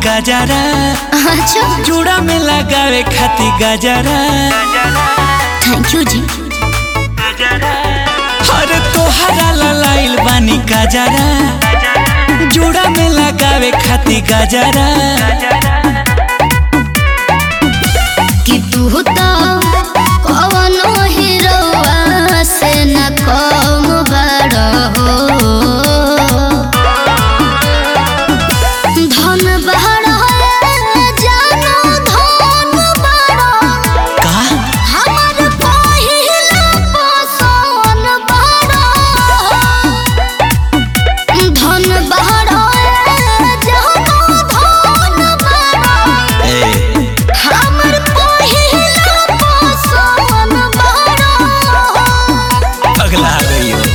गजरा अच्छा चूड़ा में लगावे खाती गजरा थैंक यू जी अरे तोहरा ललाइल बानी गजरा चूड़ा में लगावे खाती गजरा कि तू तो कवनो हीरोआ से न कम बड़ हो धन बड़ जानो धन बड़ का हमर पहिला पसोन बड़ धन बड़ जानो धन बड़ ए हमर पहिला पसोन बड़ अगला आ गई हो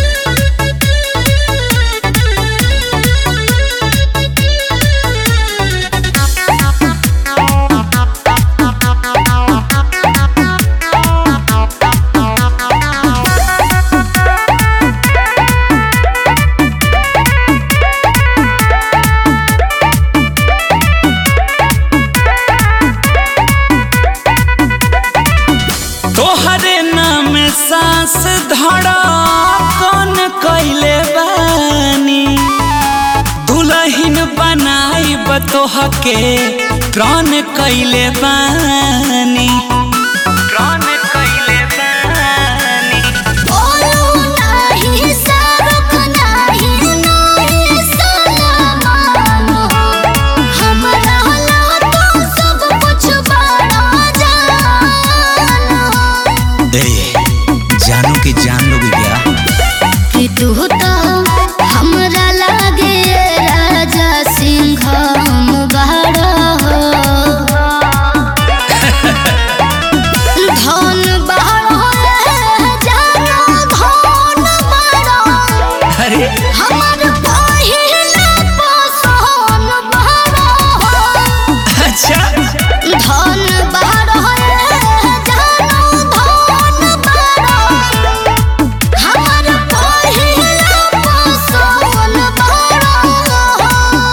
तोहरे नाम सांस धड़ा कौन कैले बानी दुलहिन बनाई बतोह के प्राण कैले बानी प्राण कैले बानी बोलू नाही सरक नाही नाही सलामान हमरा ला तो सब कुछ बड़ा जान ए जानू की जान लोगी क्या कि तू तो हमरा लागे राजा सिंह बड़ा हो धन बड़ा जानो धन बड़ा अरे हमर पहिला पसोन बड़ा हो अच्छा धन बड़ा जानो धन बड़ा हमर पहिला पसोन बड़ा हो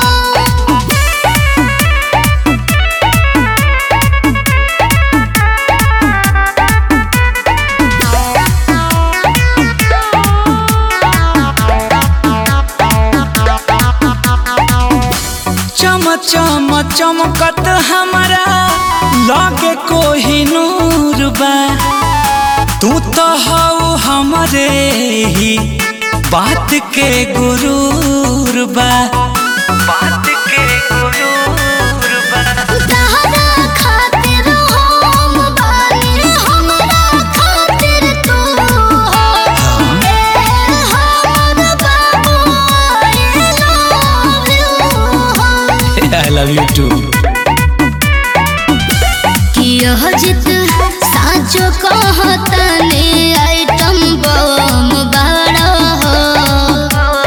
चम चम चमकत हमारा लगे कोही नूर बा तू तो हऊ हमरे ही बात के गुरूर बा बात के गुरूर बा तहरा खातिर हम बानी हमरा खातिर तू हो ए हमर बाबू आई लव यू हो आई लव यू टू कि यह जित साँचो कहतने आइटम बम बड़ा हो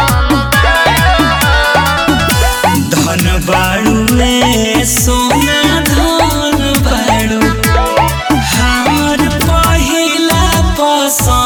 धन बाड़ू में सोना धन बाड़ू हमर पहिला पसंद